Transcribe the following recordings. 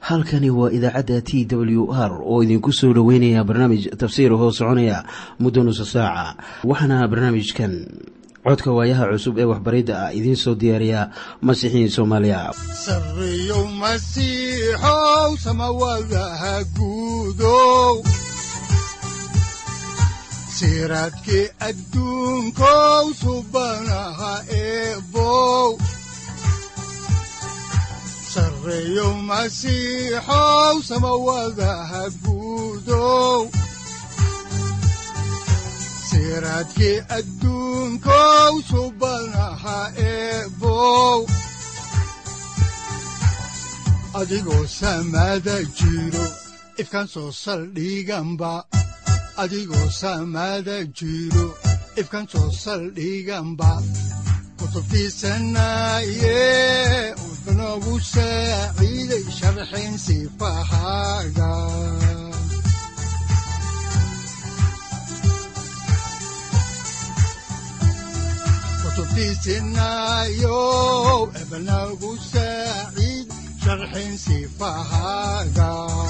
halkani waa idaacadda t w r oo idinku soo dhoweynaya barnaamij tafsiir hoo soconaya muddo nusa saaca waxaana barnaamijkan codka waayaha cusub ee waxbaridda ah idiin soo diyaariya masiixiin soomaaliya sareyow masiixow samawadaha guudow siraadkii adduunkow subanaha eebow sareyow masiixow samawadaha guudow siraadkii adduunkow subanaha eebow adigoo samada jiro ifkaan soo saldhiganba adigoo samada jiro ifkaan soo saldhiganba kutubtiisanaye udanogu saaciiday sharxin sifahaaga kutubtiisinayo ebanagu saaciid sharxin sifahaaga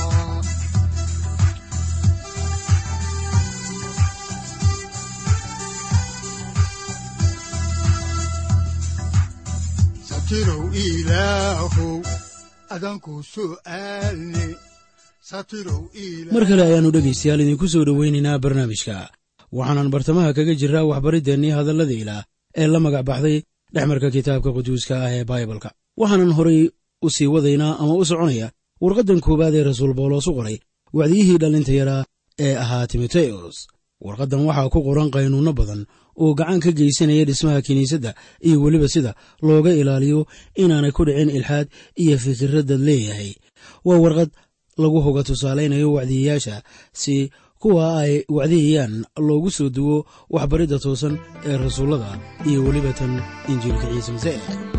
satirow ilaahow adanku su'aalne satirow mar kale ayaannu dhegaystayaal idinku soo dhowaynaynaa barnaamijka waxaanan bartamaha kaga jiraa waxbariddeenii hadallada ilaah ee la magac baxday dhexmarka kitaabka quduuska ah ee baibalka waxaanan horay u sii wadaynaa ama u soconaya warqaddan koowaad ee rasuul bawlos u qoray wacdiyihii dhallinta yaraa ee ahaa timoteyos warqaddan waxaa ku qoran qaynuunno badan oo gacan ka geysanaya dhismaha kiniisadda iyo weliba sida looga ilaaliyo inaanay ku dhicin ilxaad iyo fikirradad leeyahay waa warqad lagu hoga tusaalaynayo wacdiyayaasha si kuwa ay wacdiyayaan loogu soo duwo waxbaridda toosan ee rasuullada iyo weliba tan injiilka ciise masiix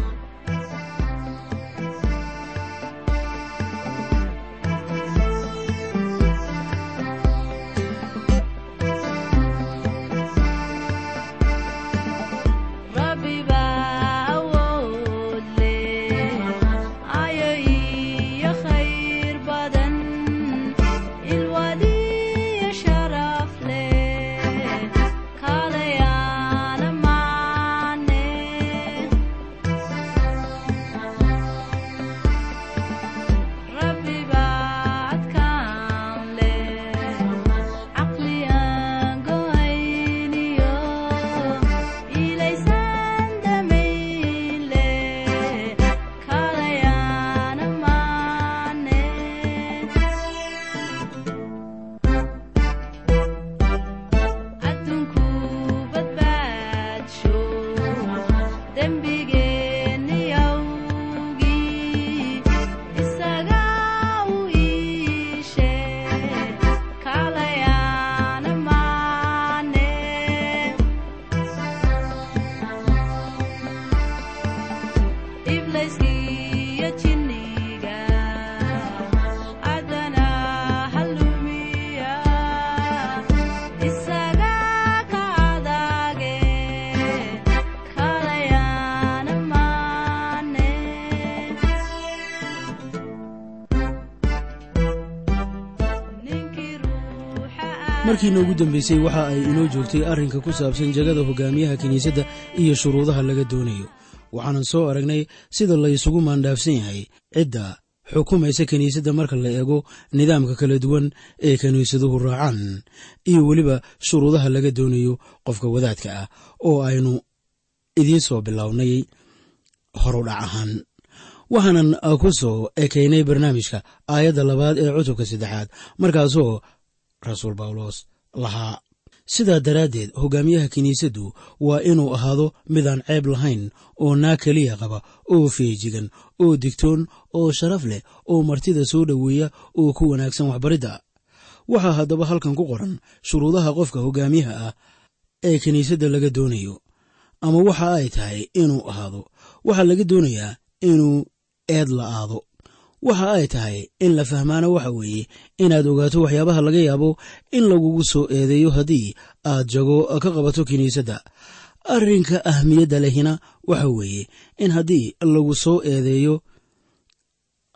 markiina ugu dambaysay waxa ay inoo joogtay arrinka ku saabsan jagada hogaamiyaha kiniisadda iyo shuruudaha laga doonayo waxaanan soo aragnay sida la ysugu maandhaafsan yahay cidda xukumaysa kiniisadda marka la eego nidaamka kala duwan ee kiniisaduhu raacaan iyo weliba shuruudaha laga doonayo qofka wadaadka ah oo aynu idiin soo bilownay horudhac ahaan waxaanan ku soo ekaynay barnaamijka aayadda labaad ee cutubka saddexaad markaasoo rasuul bawlos lahaa sidaa daraaddeed hogaamiyaha kiniisaddu waa inuu ahaado midaan ceeb lahayn oo naa keliya qaba oo feejigan oo digtoon oo sharaf leh oo martida soo dhoweeya oo ku wanaagsan waxbaridda waxaa haddaba halkan ku qoran shuruudaha qofka hogaamiyaha ah ee kiniisadda laga doonayo ama waxa ay tahay inuu ahaado waxaa laga doonayaa inuu eed la'aado waxa ay tahay in la fahmaana waxa weeye inaad ogaato waxyaabaha laga yaabo in lagugu soo eedeeyo haddii aad jago ka qabato kiniisadda arrinka ahmiyadda lehina waxa weeye in haddii lagu soo eedeeyo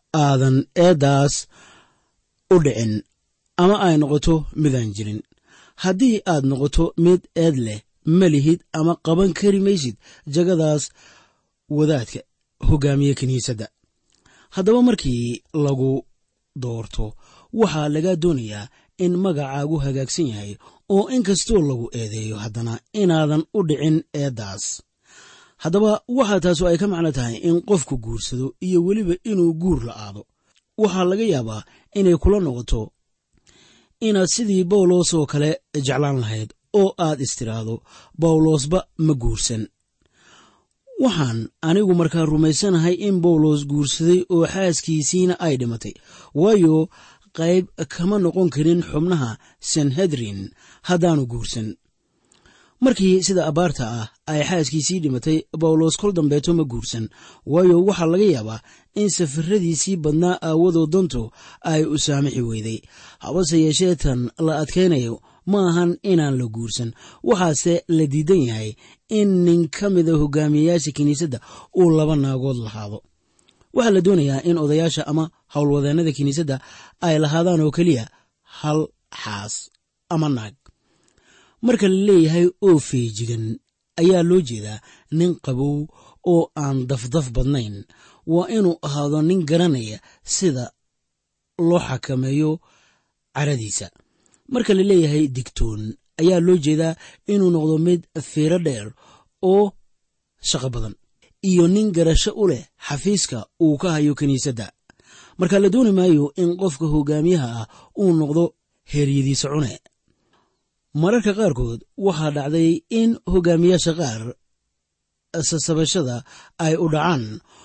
aadan eeddaas u dhicin ama ay noqoto midaan jirin haddii aad noqoto mid eed leh ma lihid ama qaban kari maysid jagadaas wadaadka hogaamiye kiniisadda haddaba markii lagu doorto waxaa lagaa doonayaa in magacaagu hagaagsan yahay oo in kastoo lagu eedeeyo haddana inaadan u dhicin eeddaas haddaba waxaa taasu ay ka macno tahay in qofku guursado iyo weliba inuu guur la'aado waxaa laga yaabaa inay kula noqoto inaad sidii bawlos oo kale jeclaan lahayd oo aad istiraahdo bawlosba ma guursan waxaan anigu markaa rumaysanahay in bawlos guursaday oo xaaskiisiina ay dhimatay waayo qayb kama noqon karin xubnaha sanhedrin haddaanu guursan markii sida abaarta ah ay xaaskiisii dhimatay bawlos kol dambeeto ma guursan waayo waxaa laga yaabaa in safaradiisii badnaa aawadoo dantu ay u saamixi weyday habase yeeshee tan la adkaynayo ma ahan inaan la guursan waxaase la diidan yahay in nin ka mida hogaamiyeyaasha kiniisadda uu laba naagood lahaado waxaa la doonayaa in odayaasha ama howlwadeennada kiniisadda ay lahaadaan oo keliya hal xaas ama naag marka la leeyahay oo feejigan ayaa loo jeedaa nin qabow oo aan dafdaf badnayn waa inuu ahaado nin garanaya sida loo xakameeyo caradiisa marka la leeyahay digtoon ayaa loo jeedaa inuu noqdo mid fiiro dheer oo shaqo badan iyo nin garasho u leh xafiiska uu ka hayo kiniisadda marka la dooni maayo in qofka hogaamiyaha ah uu noqdo heeryadiisa cune mararka qaarkood waxaa dhacday in hogaamiyaasha qaar sasabashada ay u dhacaan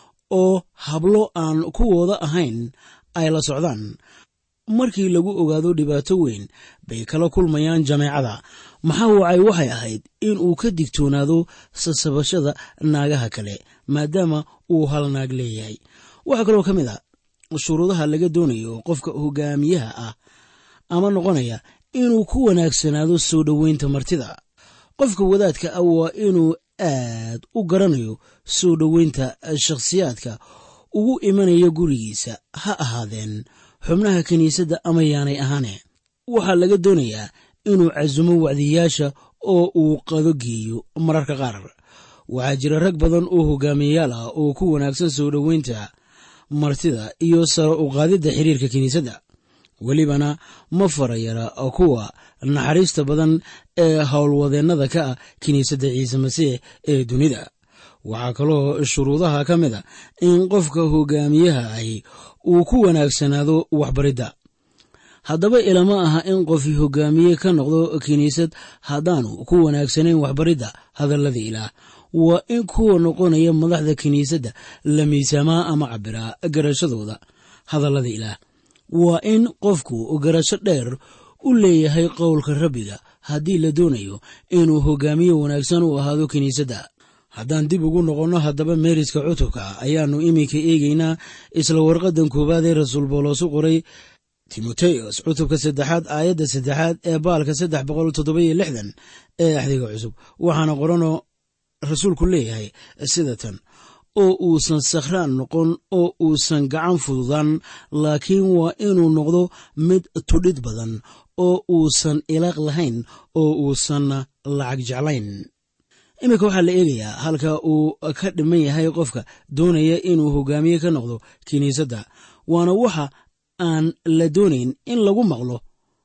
oo hablo aan kuwooda ahayn ay la socdaan markii lagu ogaado dhibaato weyn bay kala kulmayaan jameecada maxaa wacay waxay ahayd in uu ka digtoonaado sasabashada naagaha kale maadaama uu hal naag leeyahay waxaa kaloo ka mid a shuruudaha laga doonayo qofka hogaamiyaha ah ama noqonaya inuu ku wanaagsanaado soo dhoweynta martida qofka wadaadka ah waa inuu aad u garanayo soo dhoweynta shakhsiyaadka ugu imanaya gurigiisa ha ahaadeen xubnaha kiniisadda ama yaanay ahaane waxaa laga doonayaa inuu casumo wacdiyayaasha oo uu qado geeyo mararka qaar waxaa jira rag badan oo hogaamiyayaal ah oo ku wanaagsan soo dhoweynta martida iyo saro u qaadidda xiriirka kiniisadda welibana ma farayara kuwa naxariista badan ee howlwadeennada ka ah kiniisadda ciise masiix ee dunida waxaa kaloo shuruudaha ka mid a in qofka hogaamiyaha ahi uu ku wanaagsanaado waxbaridda haddaba ilama aha in qofi hogaamiye ka noqdo kiniisad haddaanu ku wanaagsanayn waxbaridda hadallada ilaah waa in kuwa noqonaya madaxda kiniisadda la miisaamaa ama cabiraa garashadooda hadallada ilaah waa in qofku garasho dheer u leeyahay qowlka rabbiga haddii la doonayo inuu hogaamiye wanaagsan u ahaado kiniisadda haddaan dib ugu noqonno haddaba meeriska cutubka ayaannu iminka eegaynaa isla warqadan koowaad ee rasuul boolos u qoray timoteos cutubka saddexaad aayadda saddexaad ee baalka saddex boqol toddobayo lixdan ee axdiga cusub waxaana qoranoo rasuulku leeyahay sida tan oo uusan sakhraan noqon oo uusan gacan fududaan laakiin waa inuu noqdo mid tudhid badan oo uusan ilaaq lahayn oo uusan lacag jeclayn iminka waxaa la eegayaa halka uu ka dhiman yahay qofka doonaya inuu hogaamiye ka noqdo kiniisadda waana waxa aan la doonayn in lagu maqlo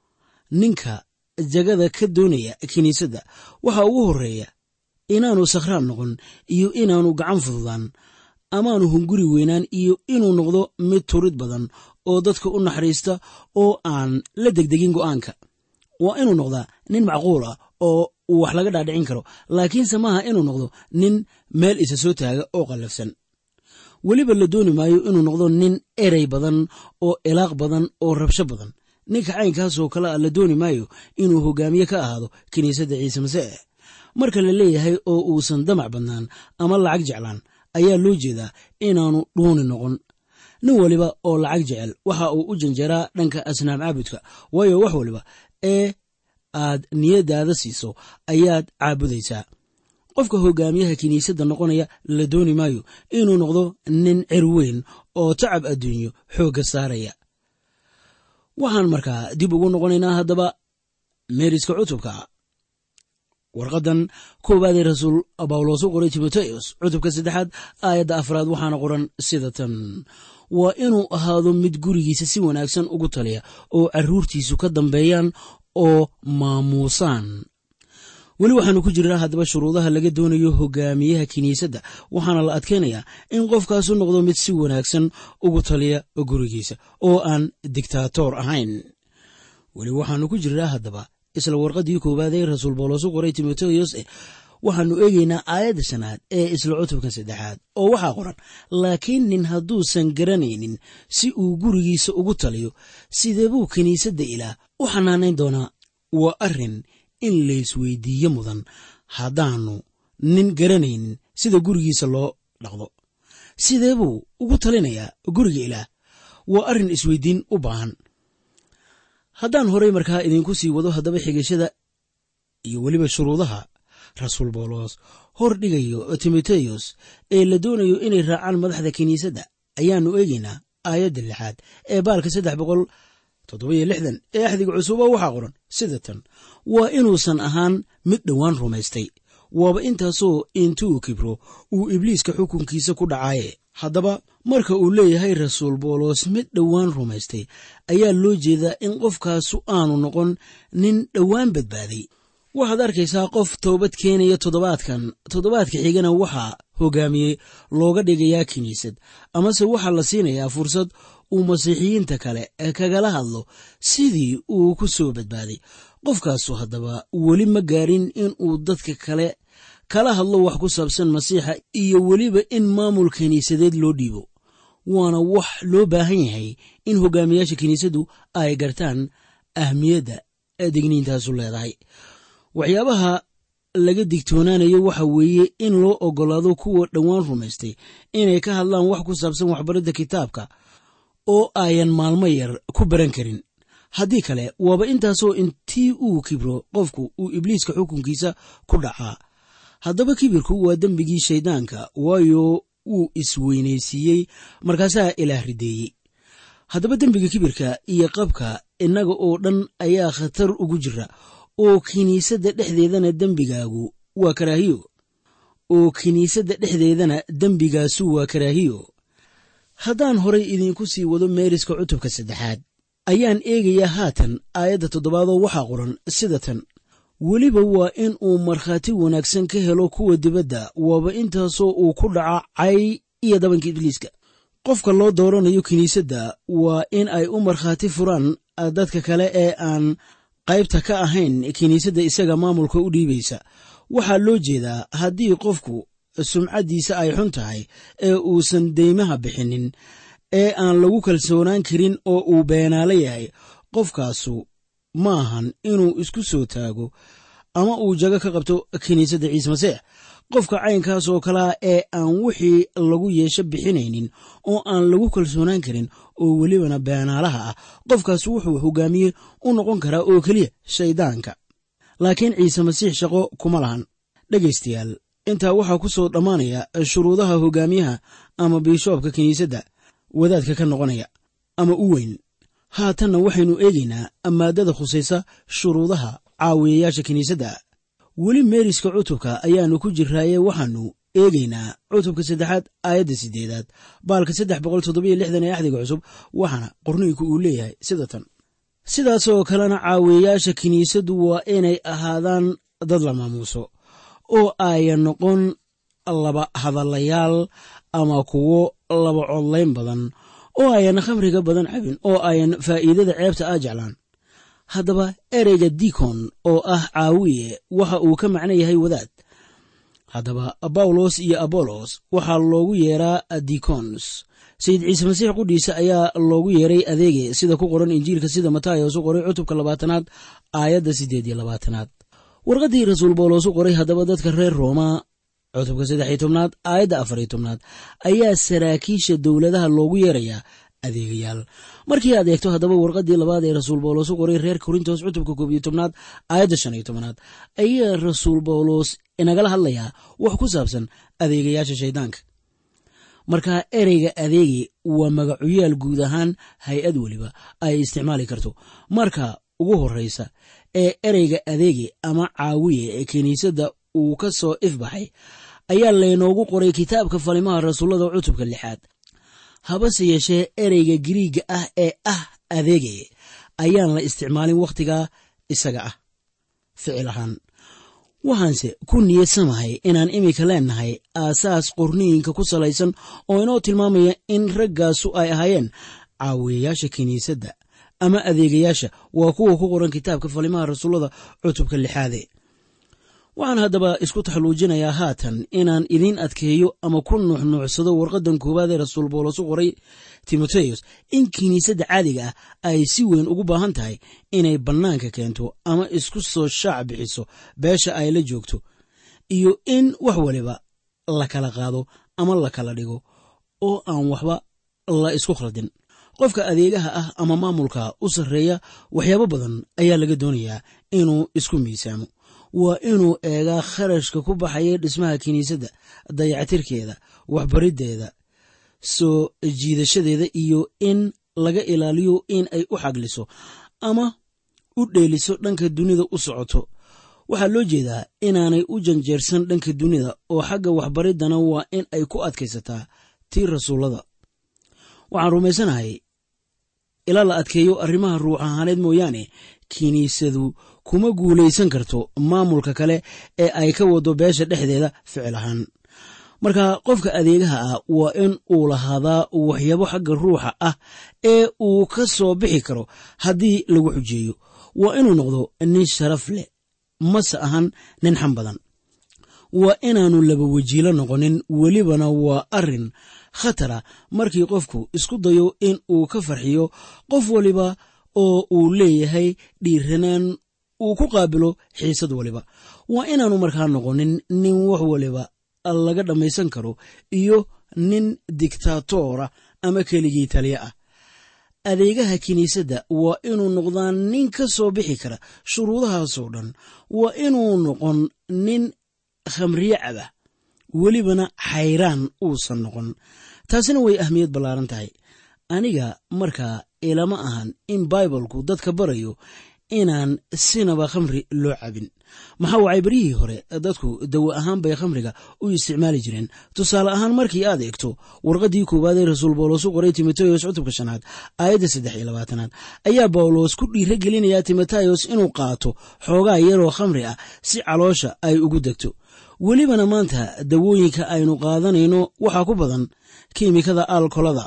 ninka jagada ka doonaya kiniisadda waxa ugu horreeya inaanu sakhraan noqon iyo inaanu gacan fududaan amaanu hunguri weynaan iyo inuu noqdo mid turid badan oo dadka u naxariista oo aan la degdegin go'aanka waa inuu noqdaa nin macquul ah oo uu wax laga dhaadhicin karo laakiinse maaha inuu noqdo nin meel isa soo taaga oo qallafsan weliba la dooni maayo inuu noqdo nin erey badan oo ilaaq badan oo rabsho badan ninka caynkaasoo kale a la dooni maayo inuu hogaamiye ka ahaado kiniisadda ciise masiix marka la leeyahay oo uusan damac badnaan ama lacag jeclaan ayaa loo jeedaa inaanu dhuuni noqon nin waliba oo lacag jecel waxa uu u janjeeraa dhanka asnaam caabudka waayo wax waliba ee aad niyaddaada siiso ayaad caabudaysaa qofka hogaamiyaha kiniisadda noqonaya la dooni maayo inuu noqdo nin cer weyn oo tacab adduunyo xoogga saaraya waxaan markaa dib ugu noqonaynaa haddaba meeriska cutubka warqaddan koowaad ee rasuul bawlos u qoray timoteos cutubka saddexaad aayadda afraad waxaana qoran sida tan waa inuu ahaado mid gurigiisa si wanaagsan ugu taliya oo carruurtiisu ka dambeeyaan oo maamuusaan weli waxaanu ku jirnaa haddaba shuruudaha laga doonayo hogaamiyaha kiniisadda waxaana la adkaynayaa in qofkaasu noqdo mid si wanaagsan ugu taliya gurigiisa oo aan digtaatoor ahayn weli waxaanu ku jirnaa haddaba isla warqaddii koowaad ee rasuul bawlos u qoray timoteos eh waxaannu eegaynaa aayadda shanaad ee isla cutubkan saddexaad oo waxaa qoran laakiin nin hadduusan garanaynin si uu gurigiisa ugu taliyo sidee buu kiniisadda ilaah u xanaanayn doonaa waa arrin in laysweydiiyo mudan haddaannu nin garanaynin sida gurigiisa loo dhaqdo sidee buu ugu talinayaa guriga ilaah waa arrin isweydiin u baahan haddaan horay markaa idinku sii wado haddaba xigashada iyo weliba shuruudaha rasuul bawlos hor dhigayo timoteyos ee la doonayo inay raacaan madaxda kiniisadda ayaannu eegaynaa aayadda lixaad ee baalka saddex boqol toddobiyo lixdan ee axdiga cusuba waxaa qoran sida tan waa inuusan ahaan mid dhowaan rumaystay waaba intaasoo intuu kibro uu ibliiska xukunkiisa ku dhacaaye haddaba marka uu leeyahay rasuul bawlos mid dhowaan rumaystay ayaa loo jeedaa in qofkaasu aanu noqon nin dhowaan badbaaday waxaad arkaysaa qof toobad keenaya toddobaadkan toddobaadka xigana waxaa hogaamiyey looga dhigayaa kiniisad amase waxaa la siinayaa fursad uu masiixiyiinta kale kagala hadlo sidii uu ku soo badbaaday qofkaasu haddaba weli ma gaarin inuu dadka kale kala hadlo wax ku saabsan masiixa iyo weliba in maamul kiniisadeed loo dhiibo waana wax loo baahan yahay in hogaamiyaasha kiniisaddu ay gartaan ahmiyadda degniintaasu leedahay waxyaabaha laga digtoonaanayo waxa weeye in loo oggolaado kuwa dhowaan rumaystay inay ka hadlaan wax ku saabsan waxbaridda kitaabka oo ayan maalmo yar ku baran karin haddii kale waaba intaasoo intii uu kibro qofku uu ibliiska xukunkiisa ku dhacaa haddaba kibirku waa dembigii shayddaanka waayo wuu isweynaysiiyey markaasaa ilaah rideeyey haddaba dembiga kibirka iyo qabka innaga oo dhan ayaa khatar ugu jira oo kiniisadda dhexdeedana dembigaagu waa karaahiyo oo kiniisadda dhexdeedana dembigaasu waa karaahiyo haddaan horay idinku sii wado meeriska cutubka saddexaad ayaan eegayaa haatan aayadda toddobaadoo waxaa qoran sida tan weliba waa in uu markhaati wanaagsan ka helo kuwa dibadda waaba intaasoo uu ku dhaca cay iyo dabanka ibliiska qofka loo dooranayo kiniisadda waa in ay u markhaati furaan dadka kale ee aan qaybta ka ahayn kiniisadda isaga maamulka u dhiibaysa waxaa loo jeedaa haddii qofku sumcaddiisa ay xun tahay ee uusan deymaha bixinin ee aan lagu kalsoonaan karin oo uu beenaalo yahay qofkaasu ma ahan inuu isku soo taago ama uu jago ka qabto kiniisadda ciise masiix qofka caynkaas oo kalea ee aan wixii lagu yeesho bixinaynin oo aan lagu kalsoonaan karin oo welibana beenaalaha ah qofkaas wuxuu hogaamiye u noqon karaa oo keliya shayddaanka laakiin ciise masiix shaqo kuma lahan dhegaystayaal intaa waxaa ku soo dhammaanaya shuruudaha hogaamiyaha ama biishoobka kiniisadda wadaadka ka noqonaya ama u weyn haatanna waxaynu eegaynaa maadada khusaysa shuruudaha caawiyayaasha kiniisadda weli meeriska cutubka ayaannu ku jiraaye waxaannu eegaynaa cutubka saddexaad aayadda sideedaad baalka saddex boqol toddobiyo lixdan ee axdiga cusub waxaana qorniinku uu leeyahay sida tan sidaasoo kalena caawiyayaasha kiniisaddu waa inay ahaadaan dad la maamuuso oo ayan noqon laba hadallayaal ama kuwo laba codlayn badan oo ayan khamriga badan cabin oo ayan faa'iidada ceebta ah jeclaan haddaba ereyga dikon oo ah caawiye waxa uu ka macno yahay wadaad haddaba bawlos iyo abolos waxaa loogu yeeraa dikons sayid ciise masiix qudhiisa ayaa loogu yeeray adeege sida ku qoran injiilka sida matayos u qoray cutubka labaatanaad aayadda siddeed iyo labaatanaad warqaddii rasuul bawlos u qoray haddaba dadka reer rooma cutubka saddex iyo tobnaad aayadda afar iyo tobnaad ayaa saraakiisha dowladaha loogu yeerayaa adeegayaal markii aad eegto haddaba warqaddii labaad ee rasuul bawlos u qoray reer korintos cutubka koob iyo tobnaad aayadda shan iyo tobanaad ayaa rasuul bawlos inagala hadlayaa wax ku saabsan adeegayaasha shayddaanka marka ereyga adeegi waa magacuyaal guud ahaan hay-ad weliba ay isticmaali karto marka ugu horreysa ee ereyga adeegi ama caawiye ee kiniisadda uu ka soo ifbaxay ayaa laynoogu qoray kitaabka falimaha rasuullada cutubka lixaad habase yeeshee ereyga giriigga ah ee ah adeegay ayaan la isticmaalin wakhtigaa isaga ah ficil ahaan waxaanse ku niyadsamahay inaan iminka leennahay aasaas qorniinka ku salaysan oo inoo tilmaamaya in raggaasu ay ahaayeen caawiyayaasha kiniisadda ama adeegayaasha waa kuwa ku qoran kitaabka falimaha rasuullada cutubka lixaade waxaan haddaba isku taxalluujinayaa haatan inaan idiin adkeeyo ama ku nuuxnuucsado warqaddan koowaad ee rasuul boolos u qoray timoteyos in kiniisadda caadiga ah ay si weyn ugu baahan tahay inay bannaanka keento ama isku soo shaac bixiso beesha ay la joogto iyo in wax waliba la kala qaado ama la kala dhigo oo aan waxba la isku khaldin qofka adeegaha ah ama maamulka u sarreeya waxyaabo badan ayaa laga doonayaa inuu isku miisaamo waa inuu eegaa kharashka ku baxaya dhismaha kiniisadda dayactirkeeda waxbariddeeda soo jiidashadeeda iyo in laga ilaaliyo in ay u xagliso ama u dheeliso dhanka dunida u socoto waxaa loo jeedaa inaanay u janjeersan dhanka dunida oo xagga waxbariddana waa in ay ku adkaysataa tii rasuullada waxaan rumaysanahay ilaa la adkeeyo arrimaha ruux ahaaneed mooyaane kiniisadu kuma guulaysan karto maamulka kale ee ay ka wado beesha dhexdeeda ficil ahaan marka qofka adeegaha ah waa in uu lahaadaa waxyaabo xagga ruuxa ah ee uu ka soo bixi karo haddii lagu xujeeyo waa inuu noqdo nin sharaf leh mase ahan nin xam badan waa inaannu laba wajiilo noqonin welibana waa arrin khatara markii qofku isku dayo in uu ka farxiyo qof waliba oo uu leeyahay dhiiranaan uu ku qaabilo xiisad waliba waa inaannu markaa noqonin nin wax waliba laga dhammaysan karo iyo nin diktaatora ama keligii taliya ah adeegaha kiniisadda waa inuu noqdaa nin ka soo bixi kara shuruudahaasoo dhan waa inuu noqon nin khamriye caba welibana xayraan uusan noqon taasina way ahmiyad ballaaran tahay aniga markaa ilama ahan in baibalku dadka barayo inaan sinaba khamri loo cabin maxaa wacay beryihii hore dadku dawo ahaan bay khamriga u isticmaali jireen tusaale ahaan markii aad eegto warqaddii koowaad ee rasuul bawlos u qoray timoteyos cutubka shanaad aayadda saddex iyo labaatanaad ayaa bawlos ku dhiira gelinayaa timoteyos inuu qaato xoogaa yaroo khamri ah si caloosha ay ugu degto welibana maanta dawooyinka aynu qaadanayno waxaa ku badan kiimikada alkolada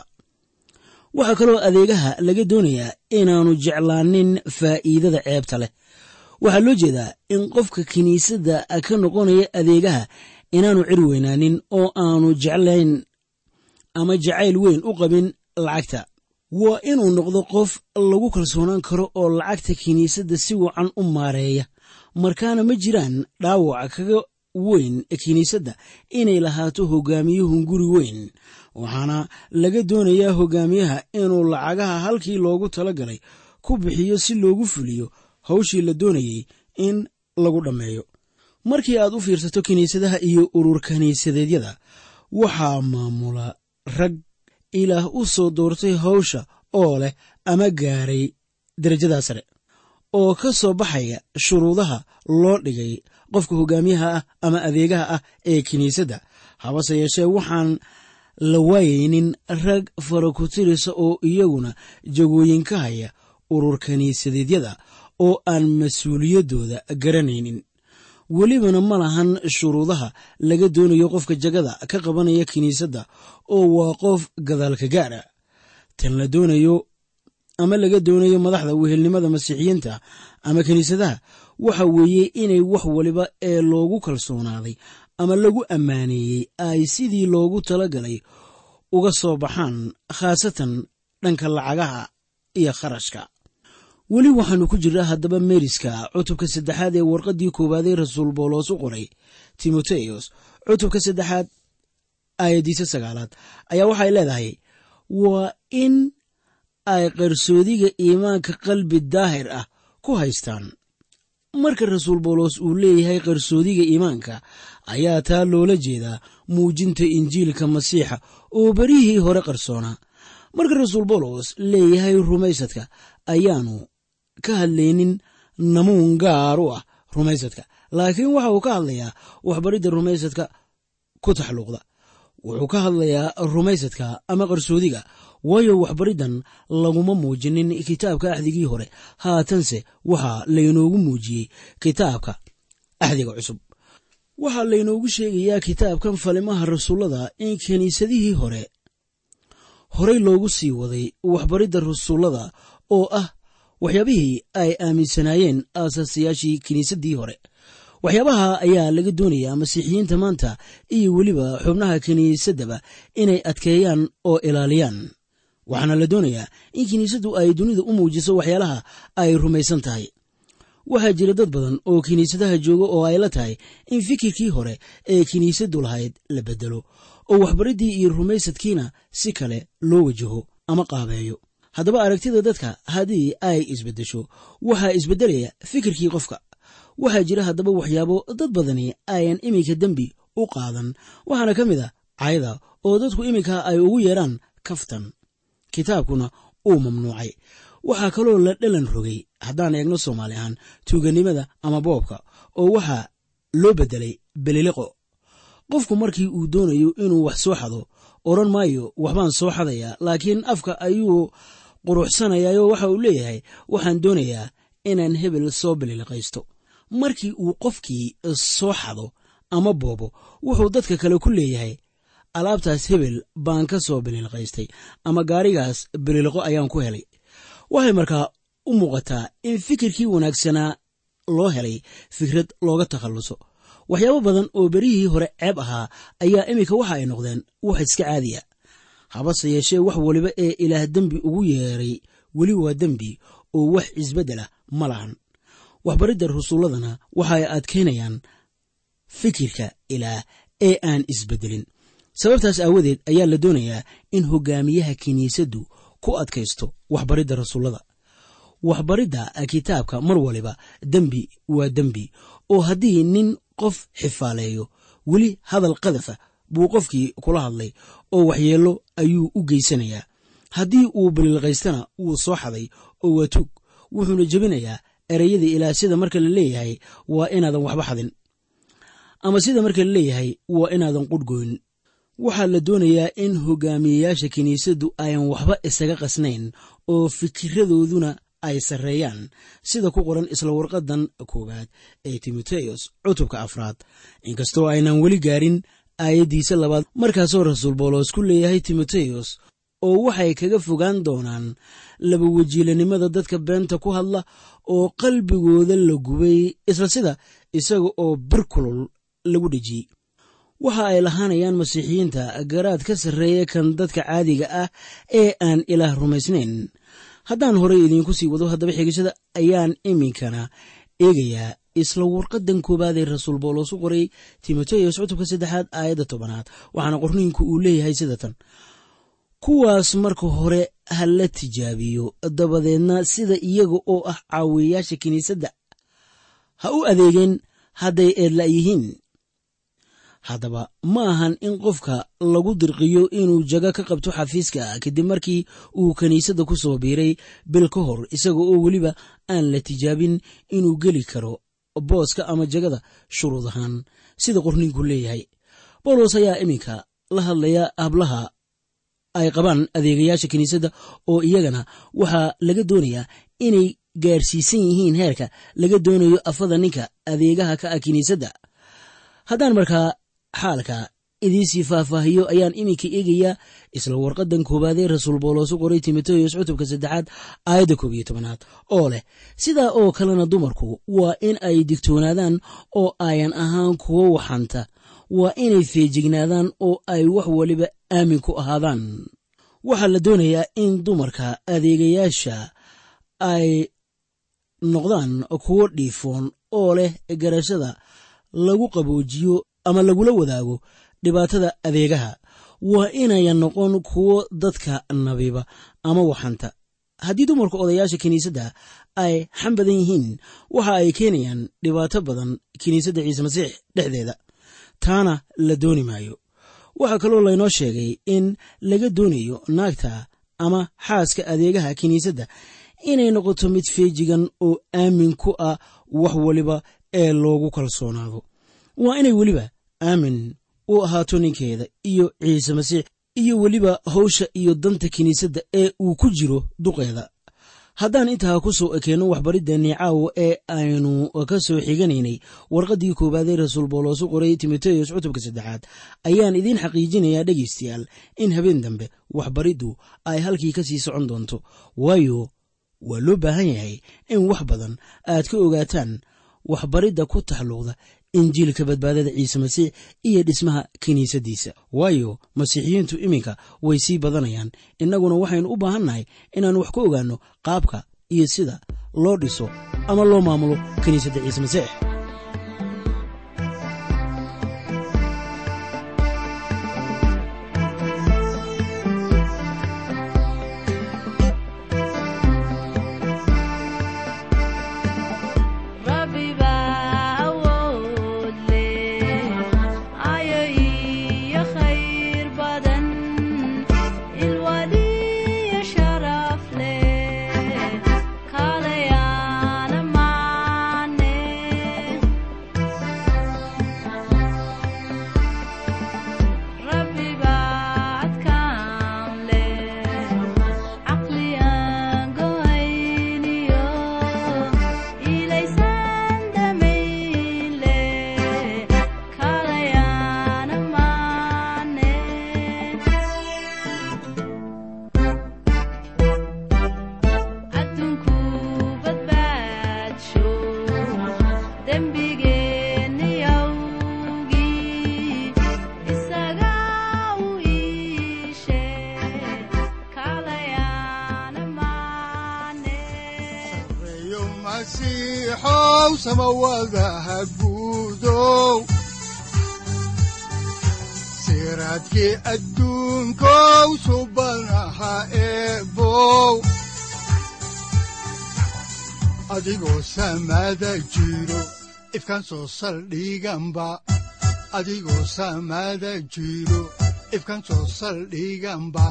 waxaa kaloo adeegaha laga doonayaa inaannu jeclaanin faa'iidada ceebta leh waxaa loo jeedaa in qofka kiniisadda ka noqonaya adeegaha inaannu cir weynaanin oo aanu jeclayn ama jacayl weyn u qabin lacagta waa inuu noqdo qof lagu kalsoonaan karo oo lacagta kiniisadda si wacan u maareeya markaana ma jiraan dhaawac kaga weyn kiniisadda inay lahaato hogaamiyuhun guri weyn waxaana laga doonayaa hogaamiyaha inuu lacagaha halkii loogu tala galay ku bixiyo si loogu fuliyo hawshii la doonayey in lagu dhammeeyo markii aad u fiirsato kiniisadaha iyo urur kiniisadeedyada waxaa maamula rag ilaah u soo doortay hawsha oo leh ama gaaray darajadaa sare oo ka soo baxaya shuruudaha loo dhigay qofka hogaamiyaha ah ama adeegaha ah ee kiniisadda habase yeeshee waxaan la waayaynin rag farakutirisa oo iyaguna jagooyin ka haya urur kiniisadeedyada oo aan mas-uuliyaddooda garanaynin welibana ma lahan shuruudaha laga doonayo qofka jagada ka qabanaya kiniisadda oo waa qof gadaalka gaara tan la doonayo ama laga doonayo madaxda wehelnimada masiixiyiinta ama kiniisadaha waxa weeye inay wax waliba ee loogu kalsoonaaday ama lagu ammaaneeyey ay sidii loogu talagalay uga soo baxaan khaasatan dhanka lacagaha iyo kharashka weli waxaannu ku jirnaa haddaba meeriska cutubka saddexaad ee warqaddii koowaadee rasuul bawlos u qoray timoteyos cutubka saddexaad aayaddiisa sagaalaad ayaa waxay leedahay waa in ay qarsoodiga iimaanka qalbi daahir ah ku haystaan marka rasuul bawlos uu leeyahay qarsoodiga iimaanka ayaa taa loola jeedaa muujinta injiilka masiixa oo berihii hore qarsoonaa marka rasuul bawlos leeyahay rumaysadka ayaanu ka hadlaynin namuun gaar u ah rumaysadka laakiin waxa uu ka hadlayaa waxbaridda rumaysadka ku taxluuqda wuxuu ka hadlayaa rumaysadka ama qarsoodiga waayo waxbariddan laguma muujinin kitaabka axdigii hore haatanse waxaa laynoogu muujiyey kitaabka axdiga cusub waxaa laynoogu sheegayaa kitaabkan falimaha rasuullada in kiniisadihii hore horey loogu sii waday waxbaridda rasuullada oo ah waxyaabihii ay aaminsanaayeen aasaasiyaashii kiniisaddii hore waxyaabaha ayaa laga doonayaa masiixiyiinta maanta iyo weliba xubnaha kiniisaddaba inay adkeeyaan oo ilaaliyaan waxaana la doonayaa in kiniisaddu ay dunida u muujiso waxyaalaha ay rumaysan tahay waxaa jira dad badan oo kiniisadaha jooga oo ay la tahay in fikirkii hore ee kiniisaddu lahayd la beddelo oo waxbariddii iyo rumaysadkiina si kale loo wajaho ama qaabeeyo haddaba aragtida dadka haddii ay isbeddesho waxaa isbeddelaya fikirkii qofka waxaa jira haddaba waxyaabo dad badani ayan iminka dembi u qaadan waxaana ka mid a cayda oo dadku iminka ay ugu yeedhaan kaftan kitaabkuna uu mamnuucay waxaa kaloo la dhalan rogay haddaan eegno soomaali ahaan tuuganimada ama boobka oo waxaa loo beddelay beliliqo qofku markii uu doonayo inuu wax soo xado odhan maayo waxbaan soo xadayaa laakiin afka ayuu quruxsanayaayoo waxa uu leeyahay waxaan doonayaa inaan hebel soo beliliqaysto markii uu qofkii soo xado ama boobo wuxuu dadka kale ku leeyahay alaabtaas hebel baan ka soo beliliqaystay ama gaarigaas beliliqo ayaan ku helay waxay markaa u muuqataa in fikirkii wanaagsanaa loo helay fikrad looga takhalluso waxyaabo badan oo berihii hore ceeb ahaa ayaa iminka waxa ay noqdeen wax iska caadiya habase yeeshee wax waliba ee ilaah dembi ugu yeeray weli waa dembi oo wax isbeddelah ma lahan waxbaridda rasuulladana waxa ay adkaynayaan fikirka ilaah ee aan isbeddelin sababtaas aawadeed ayaa la doonayaa in hogaamiyaha kiniisaddu ku adkaysto waxbaridda rasuullada waxbaridda kitaabka mar waliba dembi waa dembi oo haddii nin qof xifaaleeyo weli hadal qadafa buu qofkii kula hadlay oo waxyeello ayuu u geysanayaa haddii uu balilqaystana wuu soo xaday oo waa tug wuxuuna jebinayaa ereyada ilaah sida marka la leeyahay waa inaadan waxba xadin ama sida marka la leeyahay waa inaadan qudhgoyn waxaa la doonayaa in hogaamiyeyaasha kiniisaddu ayan waxba isaga qasnayn oo fikiradooduna ay sarreeyaan sida ku qoran isla warqadan koowaad ee timoteyos cutubka afraad inkastoo aynan weli gaarin aayaddiisa labaad markaasoo rasuul boolos ku leeyahay timoteyos oo waxay kaga fogaan doonaan laba wajiilanimada dadka beenta ku hadla oo qalbigooda la gubay isla sida isaga oo bir kulul lagu dhejiyey waxa ay lahaanayaan masiixiyiinta garaad ka sarreeya kan dadka caadiga ah ee aan ilaah rumaysnayn haddaan horey idiinku sii wado haddaba xigashada ayaan iminkana eegayaa isla warqadan koowaad ee rasuul boolos u qoray timoteyos cutubka saddexaad aayadda tobanaad waxaana qorniinku uu leeyahay sida tan kuwaas marka hore ha la tijaabiyo dabadeedna sida iyaga oo ah caawiyayaasha kiniisadda ha u adeegeen hadday eedla yihiin haddaba ma ahan in qofka lagu dirqiyo inuu jago ka qabto xafiiska kadib markii uu kiniisadda ku soo biiray bil ka hor isaga oo weliba aan la tijaabin inuu geli karo booska ama jagada shuruud ahaan sida qorninku leeyahay bawlos ayaa iminka la hadlaya hablaha ay qabaan adeegayaasha kiniisadda oo iyagana waxaa laga doonayaa inay gaarsiisan yihiin heerka laga doonayo afada ninka adeegaha ka ah kiniisadda haddaan markaa xaalka idiisii faahfaahiyo ayaan iminka eegayaa isla warqadan koowaadee rasuul boolos u qoray timoteyos cutubka saddexaad aayadda koob iyo tobanaad oo leh sidaa oo kalena dumarku waa in ay digtoonaadaan oo ayan ahaan kuwo waxanta waa inay feejignaadaan oo ay wax waliba aamin ku ahaadaan waxaa la doonayaa in dumarka adeegayaasha ay noqdaan kuwo dhiifoon oo leh garashada lagu qaboojiyo ama lagula wadaago dhibaatada adeegaha waa inayan noqon kuwo dadka nabiba ama waxanta haddii dumarka odayaasha kiniisadda ay xam badan yihiin waxa ay keenayaan dhibaato badan kiniisadda ciise masiix dhexdeeda taana la dooni maayo waxaa kaloo laynoo sheegay in laga doonayo naagta ama xaaska adeegaha kiniisadda inay noqoto mid feejigan oo aamin ku ah wax waliba ee loogu kalsoonaado waa inay weliba aamin u ahaato ninkeeda iyo ciise masiix iyo weliba hawsha iyo danta kiniisadda ee uu ku jiro duqeeda haddaan intaa ku soo ekeenno waxbariddeenii caawa ee aynu ka soo xiganaynay warqaddii koowaad ee rasuul booloosu qoray timoteyos cutubka saddexaad ayaan idiin xaqiijinayaa dhegaystayaal in habeen dambe waxbariddu ay halkii ka sii socon doonto waayo waa loo baahan yahay in wax badan aad ka ogaataan waxbaridda ku taxalluqda injiilka badbaadada ciise masiix iyo dhismaha kiniisaddiisa waayo masiixiyiintu iminka way sii badanayaan innaguna waxaynu u baahannahay inaan wax ka ogaanno qaabka iyo sida loo dhiso ama loo maamulo kiniisadda ciise masiix siraadkii adduunkow subanaha eebow adigoo samaada jiro ifkan soo saldhiganba adigoo samaada jiro ifkan soo saldhiganba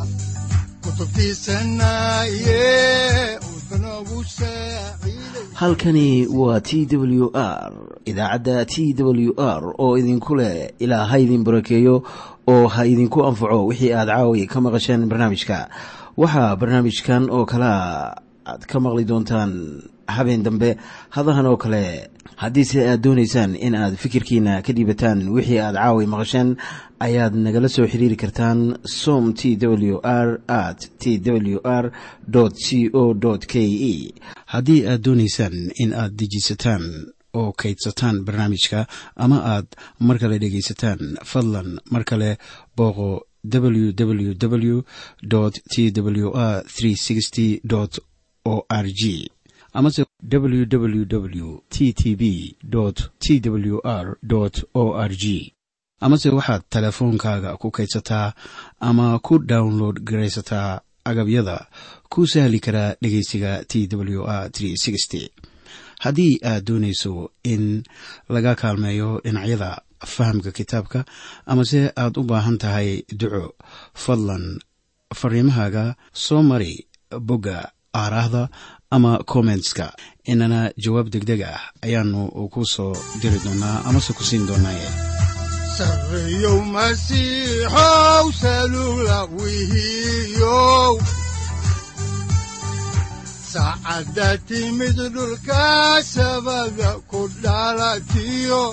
halkani waa t w r idaacadda t w r oo idinku leh ilaa ha idin barakeeyo oo ha idinku anfaco wixii aad caawi ka maqasheen barnaamijka waxaa barnaamijkan oo kalea aad ka maqli doontaan habeen dambe hadahan oo kale haddiise aad doonaysaan in aad fikirkiina ka dhiibataan wixii aad caawi maqasheen ayaad nagala soo xiriiri kartaan som t w r at t w r c o k e haddii aad doonaysaan in aad dejiisataan oo kaydsataan barnaamijka ama aad mar kale dhegaysataan fadlan mar kale booqo www t w r o r g amase www t t b t w r o r g amase waxaad teleefoonkaaga ku kaydsataa ama ku download garaysataa agabyada ku sahli karaa dhegeysiga t w r haddii aad doonayso in laga kaalmeeyo dhinacyada fahamka kitaabka amase aad u baahan tahay duco fadlan fariimahaaga soo mari bogga aaraahda ama kommentska inana jawaab deg deg ah ayaanu ku soo diri doonaa amase ku siin doonaaye sareyow masiixow salula wihiyow saacadda timid dhulka sabada ku dhalatiyo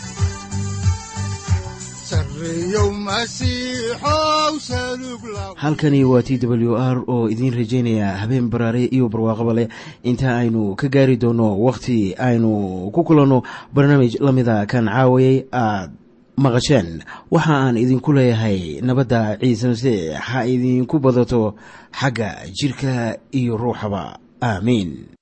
halkani waa t w r oo idiin rajaynaya habeen baraare iyo barwaaqaba leh inta aynu ka gaari doono wakhti aynu ku kulanno barnaamij la mida kan caawayay aad maqasheen waxa aan idinku leeyahay nabadda ciise masiix ha idinku badato xagga jidhka iyo ruuxaba aamiin